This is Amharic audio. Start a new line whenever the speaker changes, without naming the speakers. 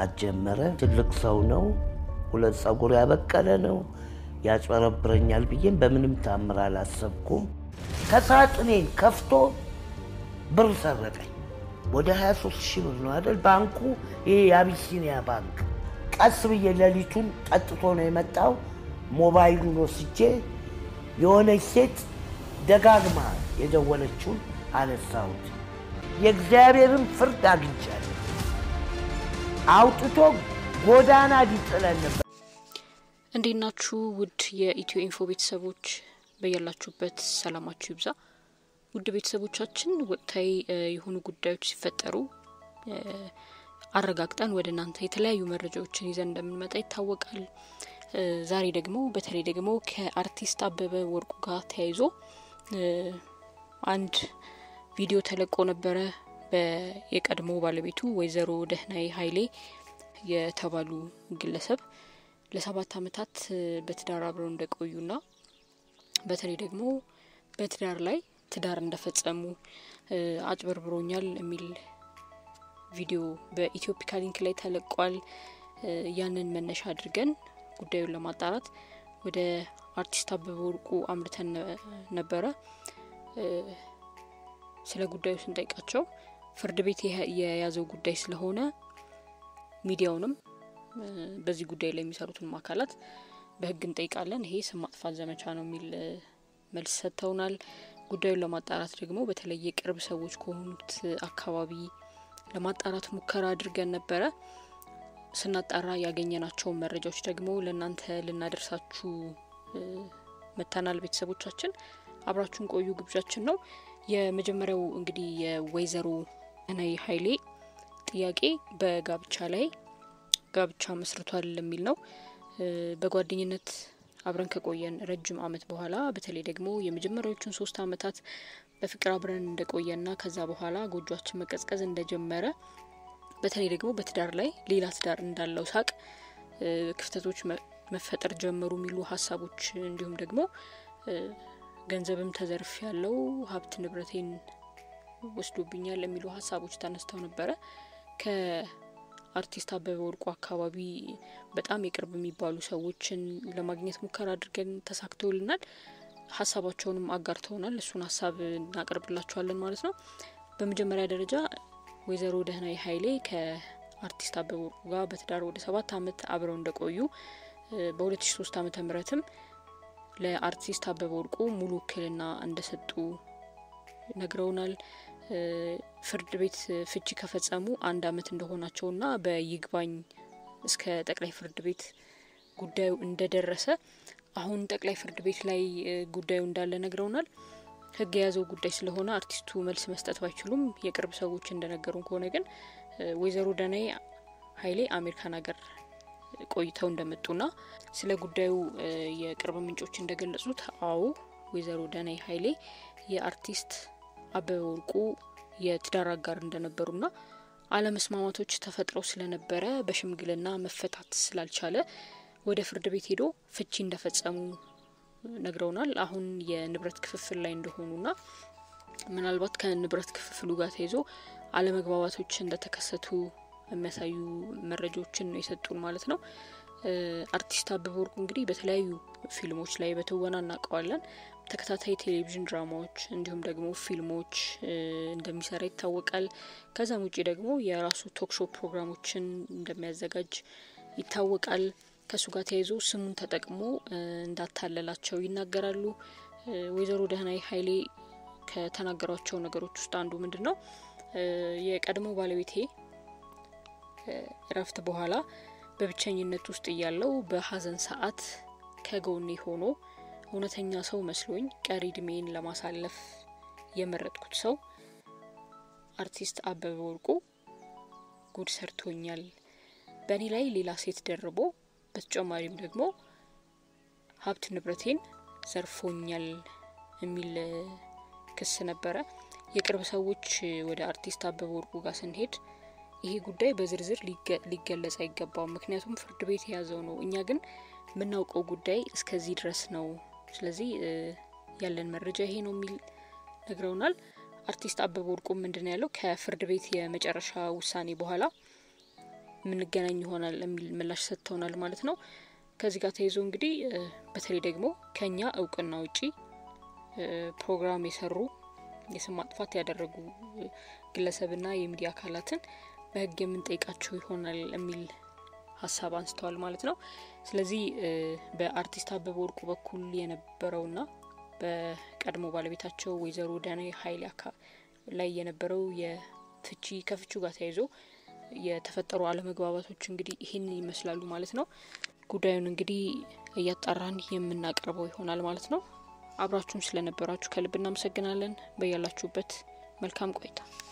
መምጣት ጀመረ። ትልቅ ሰው ነው፣ ሁለት ፀጉር ያበቀለ ነው፣ ያጭበረብረኛል ብዬም በምንም ታምር አላሰብኩም። ከሳጥኔን ከፍቶ ብር ሰረቀኝ። ወደ 23 ሺህ ብር ነው አይደል? ባንኩ ይሄ የአቢሲኒያ ባንክ። ቀስ ብዬ ሌሊቱን ጠጥቶ ነው የመጣው። ሞባይሉን ወስጄ የሆነች ሴት ደጋግማ የደወለችውን አነሳሁት። የእግዚአብሔርን ፍርድ አግኝቻለሁ። አውጥቶ ጎዳና ሊጥለን ነበር።
እንዴት ናችሁ? ውድ የኢትዮ ኢንፎ ቤተሰቦች በያላችሁበት ሰላማችሁ ይብዛ። ውድ ቤተሰቦቻችን ወቅታዊ የሆኑ ጉዳዮች ሲፈጠሩ አረጋግጠን ወደ እናንተ የተለያዩ መረጃዎችን ይዘን እንደምንመጣ ይታወቃል። ዛሬ ደግሞ በተለይ ደግሞ ከአርቲስት አበበ ወርቁ ጋር ተያይዞ አንድ ቪዲዮ ተለቆ ነበረ። የቀድሞ ባለቤቱ ወይዘሮ ደህናይ ኃይሌ የተባሉ ግለሰብ ለሰባት ዓመታት በትዳር አብረው እንደቆዩና በተለይ ደግሞ በትዳር ላይ ትዳር እንደፈጸሙ አጭበርብሮኛል የሚል ቪዲዮ በኢትዮፒካ ሊንክ ላይ ተለቋል። ያንን መነሻ አድርገን ጉዳዩን ለማጣራት ወደ አርቲስት አበበ ወርቁ አምርተን ነበረ። ስለ ጉዳዩ ስንጠይቃቸው ፍርድ ቤት የያዘው ጉዳይ ስለሆነ ሚዲያውንም በዚህ ጉዳይ ላይ የሚሰሩትንም አካላት በሕግ እንጠይቃለን፣ ይሄ ስም ማጥፋት ዘመቻ ነው የሚል መልስ ሰጥተውናል። ጉዳዩን ለማጣራት ደግሞ በተለይ የቅርብ ሰዎች ከሆኑት አካባቢ ለማጣራት ሙከራ አድርገን ነበረ። ስናጣራ ያገኘናቸውን መረጃዎች ደግሞ ለእናንተ ልናደርሳችሁ መተናል። ቤተሰቦቻችን አብራችሁን ቆዩ ግብዣችን ነው። የመጀመሪያው እንግዲህ የወይዘሮ ደህናይ ኃይሌ ጥያቄ በጋብቻ ላይ ጋብቻ መስርቷል የሚል ነው። በጓደኝነት አብረን ከቆየን ረጅም ዓመት በኋላ በተለይ ደግሞ የመጀመሪያዎቹን ሶስት ዓመታት በፍቅር አብረን እንደቆየና ከዛ በኋላ ጎጇችን መቀዝቀዝ እንደጀመረ በተለይ ደግሞ በትዳር ላይ ሌላ ትዳር እንዳለው ሳቅ ክፍተቶች መፈጠር ጀመሩ የሚሉ ሀሳቦች እንዲሁም ደግሞ ገንዘብም ተዘርፍ ያለው ሀብት ንብረቴን ወስዶብኛል የሚሉ ሀሳቦች ተነስተው ነበረ። ከአርቲስት አበበ ወርቁ አካባቢ በጣም የቅርብ የሚባሉ ሰዎችን ለማግኘት ሙከራ አድርገን ተሳክቶልናል። ሀሳባቸውንም አጋርተውናል። እሱን ሀሳብ እናቀርብላቸዋለን ማለት ነው። በመጀመሪያ ደረጃ ወይዘሮ ደህናይ ኃይሌ ከአርቲስት አበበ ወርቁ ጋር በትዳር ወደ ሰባት ዓመት አብረው እንደቆዩ በ2003 ዓመተ ምህረትም ለአርቲስት አበበ ወርቁ ሙሉ ውክልና እንደሰጡ ነግረውናል። ፍርድ ቤት ፍቺ ከፈጸሙ አንድ ዓመት እንደሆናቸውና በይግባኝ እስከ ጠቅላይ ፍርድ ቤት ጉዳዩ እንደደረሰ አሁን ጠቅላይ ፍርድ ቤት ላይ ጉዳዩ እንዳለ ነግረውናል። ሕግ የያዘው ጉዳይ ስለሆነ አርቲስቱ መልስ መስጠት ባይችሉም የቅርብ ሰዎች እንደነገሩን ከሆነ ግን ወይዘሮ ደህናይ ኃይሌ አሜሪካን ሀገር ቆይተው እንደመጡና ስለ ጉዳዩ የቅርብ ምንጮች እንደገለጹት አዎ ወይዘሮ ደህናይ ኃይሌ የአርቲስት አበበ ወርቁ የትዳር አጋር እንደነበሩና አለመስማማቶች ተፈጥረው ስለነበረ በሽምግልና መፈታት ስላልቻለ ወደ ፍርድ ቤት ሄዶ ፍቺ እንደፈጸሙ ነግረውናል። አሁን የንብረት ክፍፍል ላይ እንደሆኑና ምናልባት ከንብረት ክፍፍሉ ጋር ተይዞ አለመግባባቶች እንደተከሰቱ የሚያሳዩ መረጃዎችን ነው የሰጡን ማለት ነው። አርቲስት አበበ ወርቁ እንግዲህ በተለያዩ ፊልሞች ላይ በትወና እናውቀዋለን። ተከታታይ ቴሌቪዥን ድራማዎች እንዲሁም ደግሞ ፊልሞች እንደሚሰራ ይታወቃል። ከዛም ውጭ ደግሞ የራሱ ቶክሾ ፕሮግራሞችን እንደሚያዘጋጅ ይታወቃል። ከእሱ ጋር ተያይዞ ስሙን ተጠቅሞ እንዳታለላቸው ይናገራሉ። ወይዘሮ ደህናይ ኃይሌ ከተናገሯቸው ነገሮች ውስጥ አንዱ ምንድን ነው የቀድሞ ባለቤቴ እረፍት በኋላ በብቸኝነት ውስጥ እያለው በሀዘን ሰዓት ከጎኔ ሆኖ እውነተኛ ሰው መስሎኝ ቀሪ እድሜን ለማሳለፍ የመረጥኩት ሰው አርቲስት አበበ ወርቁ ጉድ ሰርቶኛል። በእኔ ላይ ሌላ ሴት ደርቦ በተጨማሪም ደግሞ ሀብት ንብረቴን ዘርፎኛል የሚል ክስ ነበረ። የቅርብ ሰዎች ወደ አርቲስት አበበ ወርቁ ጋር ስንሄድ ይሄ ጉዳይ በዝርዝር ሊገለጽ አይገባውም፣ ምክንያቱም ፍርድ ቤት የያዘው ነው። እኛ ግን የምናውቀው ጉዳይ እስከዚህ ድረስ ነው። ስለዚህ ያለን መረጃ ይሄ ነው የሚል ነግረውናል። አርቲስት አበበ ወርቁ ምንድን ነው ያለው? ከፍርድ ቤት የመጨረሻ ውሳኔ በኋላ የምንገናኝ ይሆናል የሚል ምላሽ ሰጥተውናል ማለት ነው። ከዚህ ጋር ተይዞ እንግዲህ በተለይ ደግሞ ከኛ እውቅና ውጪ ፕሮግራም የሰሩ የስም ማጥፋት ያደረጉ ግለሰብና የሚዲያ አካላትን በሕግ የምንጠይቃቸው ይሆናል የሚል ሀሳብ አንስተዋል ማለት ነው። ስለዚህ በአርቲስት አበበ ወርቁ በኩል የነበረውና በቀድሞ ባለቤታቸው ወይዘሮ ዳኔ ኃይሌ ላይ የነበረው የፍቺ ከፍቹ ጋር ተያይዞ የተፈጠሩ አለመግባባቶች እንግዲህ ይህን ይመስላሉ ማለት ነው። ጉዳዩን እንግዲህ እያጣራን የምናቀርበው ይሆናል ማለት ነው። አብራችሁን ስለነበራችሁ ከልብ እናመሰግናለን። በያላችሁበት መልካም ቆይታ